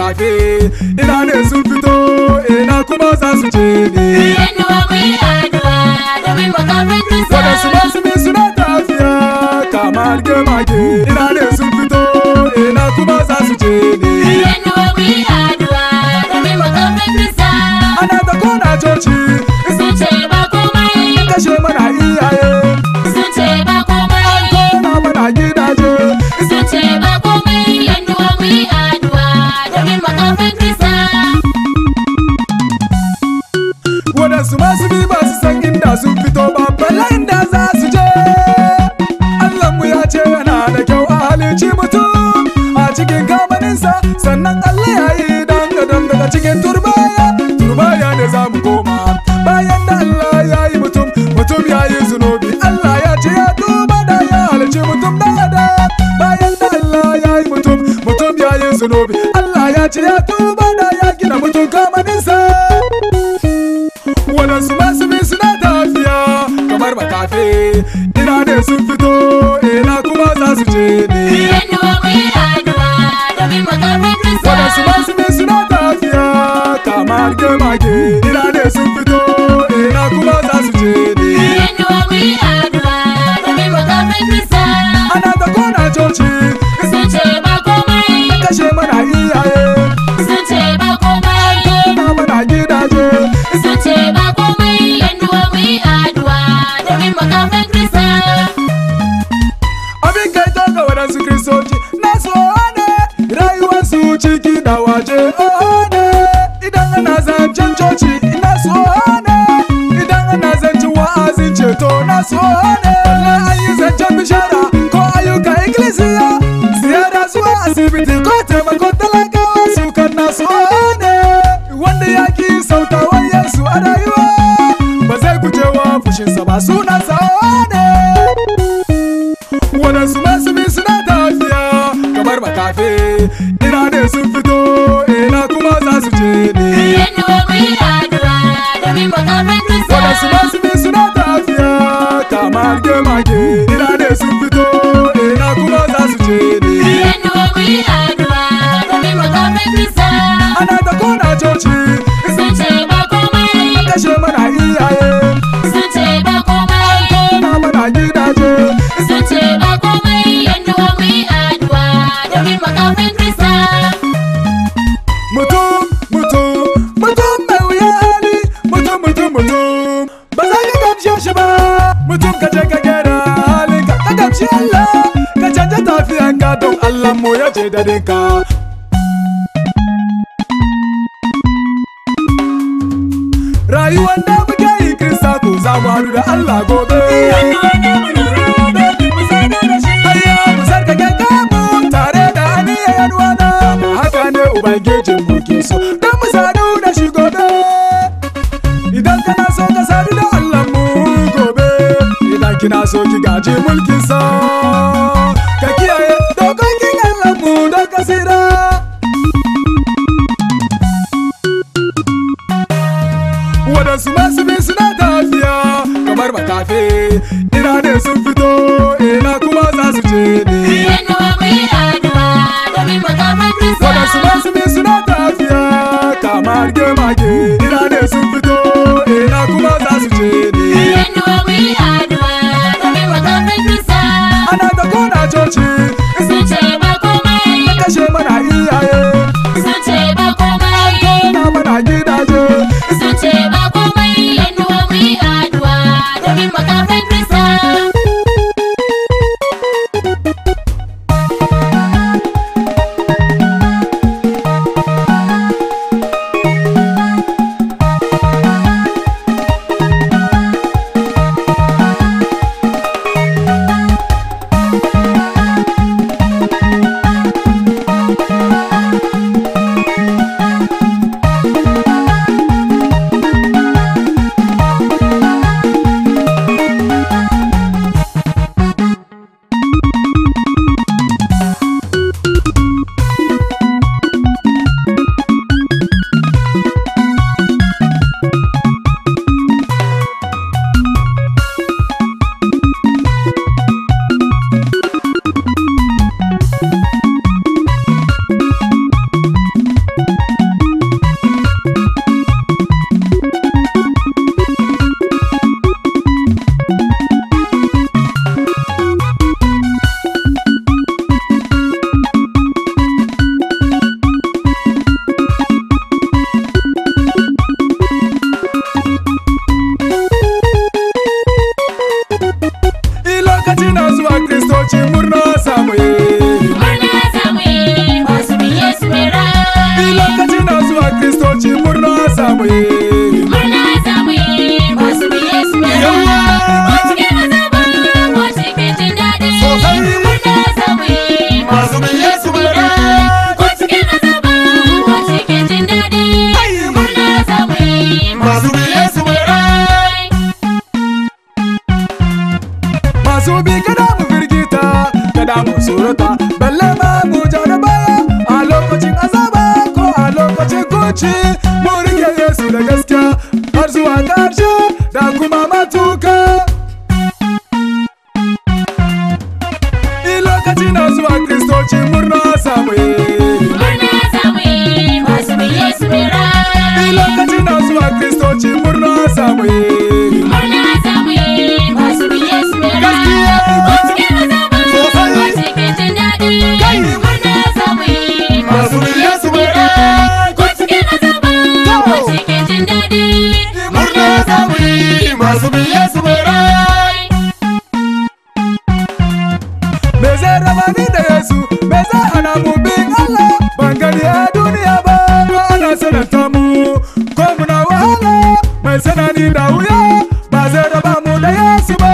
makafe ina ne sun fito ina kuma za su je ne Yanuwa mu yi addu'a domin makafin Krista. waɗansu masu bi suna tafiya kamar gemage ina ne sun fito ina kuma za su je ne Yanuwa mu yi addu'a domin makafin Krista. ana ta kona coci Sun ce ba komai, kashe mana iyaye sun ce ba komai, kona mana gidaje sun ce ba komai. Yanuwa mu yi addu'a domin makafin Krista. waɗansu masu bi ba su san inda sun fito ba bala inda za su je Allahnmu ya ce yana da kyau a halici mutum a cikin kamaninsa sannan Allah ya yi dan adam daga cikin turbaya turbaya ne za mu koma bayan da Allah ya yi mutum mutum ya yi zunubi Allah ya ce ya tuba da ya halici mutum da adam bayan da Allah ya yi mutum mutum ya yi zunubi Allah ya ce ya tuba da ya gina mutum kamaninsa waɗansu masu bi suna tafiya kamar makafe ina ne sun fito ina kuma za su je ne Yanuwa mu yi addu'a domin makafin Krista. waɗansu masu bi suna tafiya kamar gemage ina ne sun fito ina kuma za su je ne Yanuwa mu yi addu'a domin makafin Krista. ana ta kona coci Sun ce ba komai, kashe mana iyaye sun ce ba komai, kona mana gidaje sun ce ba komai. Yanuwa mu yi addu'a domin makafin Krista. abin kai to ga waɗansu kristoci na so ne rayuwarsu ciki da waje oh ne idan ana zancen coci na so ne idan ana zancen wa'azin ceto na so ne balle an yi zancen bishara ko ayyuka ikkilisiya ziyara zuwa asibiti ko taimakon talakawa su kan na so ne wanda ya ki sautawan yesu a rayuwa ba zai gujewa fushinsa ba suna sa ne waɗansu masu bi suna tafiya kamar makafe ina ne sun fito ina kuma za su je ne Yanuwa mu yi addu'a domin makafin Krista. waɗansu masu bi suna tafiya kamar gemage ina ne sun fito ina kuma za su je ne Yanuwa mu yi addu'a domin makafin Krista. ana ta kona coci Sun ce ba komai, kashe mana iyaye sun ce ba komai. kona mana gidaje Sun ce ba komai. Yanuwa mu yi addu'a domin makafin Krista. mutum mutum mutum mai wuya hali mutum mutum mutum ba za ka gamshe shi ba mutum ka je ka gyara halin ka ka gamshi Allah ka canja tafiyan ka don Allah mu ya ce da ka rayuwar da muke yi krista ko za mu haɗu da Allah gobe Ayya mu sarkake kanmu tare da aniyar yanuwana haka ne ubangijin mu ke so don mu sadu da shi gobe idan kana so ka sadu da Allah mu gobe idan kina so ki gaji mulkin sa ka kiyaye dokokin Allah mu don ka tsira waɗansu masu bi suna tafiya kamar makafe ina ne sun fito ina kuma za su je ne Yanuwa mu yi addu'a domin makafin Krista. waɗansu masu bi suna tafiya kamar gemage ina ne sun fito ina kuma za su je ne Yanuwa mu yi addu'a domin makafin Krista. ana ta kona coci Sun ce ba komai, kashe mana iyaye sun ce ba komai. kona mana gidaje Sun ce ba komai. Yanuwa mu yi addu'a domin makafin Krista. da mu surata balle ma mu ja da baya a lokacin azaba ko a lokacin kunci mu rike Yesu da gaskiya har zuwa ƙarshe da kuma matuka in lokaci na zuwa kristoci murna samu yi Murna zamu yi masu bin Yesu mai in rai. lokaci na zuwa kristoci murna samu yi Murna zamu yi masu bin Yesu mai rai. Gaskiya. Ko cikin azaba, Sosai. ko cikin jin daɗi. Kai. Murna zamu yi Masu bin Yesu mai rai. Ko cikin azaba, ko cikin jin daɗi. murna samu yi masu bin Yesu mai rai Me zai raba ni da Yesu, me zai hana mu bin Allah ban gani a duniya ba. Ko ana sananta mu, ko muna wahala, mai sanani da wuya ba zai raba mu da Yesu ba.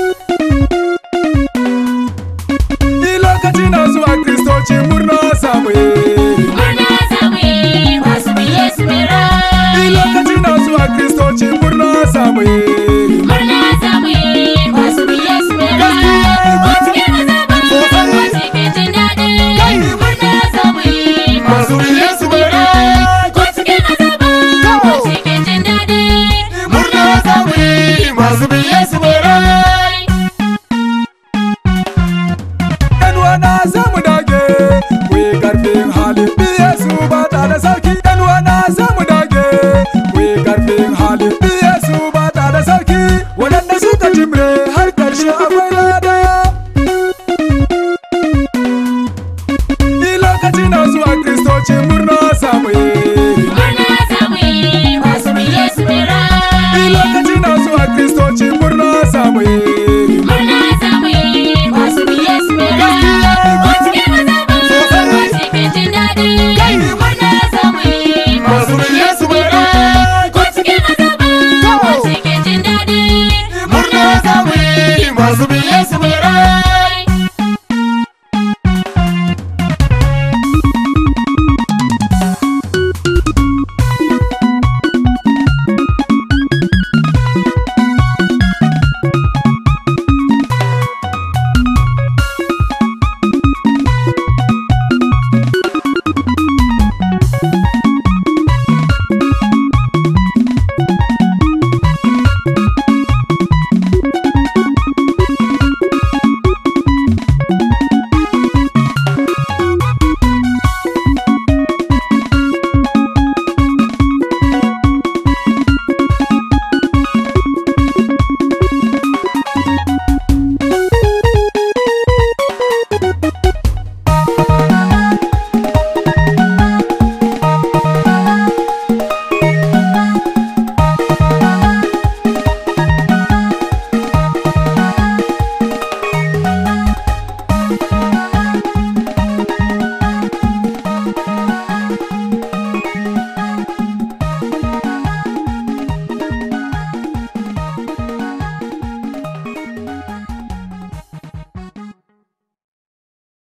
Ni lokaci na zuwa Kristoci murna samu yi. Murna zamu yi masu bin Yesu mai Ni rai. lokaci na zuwa Kristoci murna samu yi. Murna zamu yi masu bin Yesu mai rai. Gaskiya. Ko cikin azaba, Sosai. ko cikin jin daɗi. Kai. Murna zamu yi Masu bin Yesu mai rai. Ko cikin azaba, ko cikin jin daɗi. Murna samu yi masu bin Yesu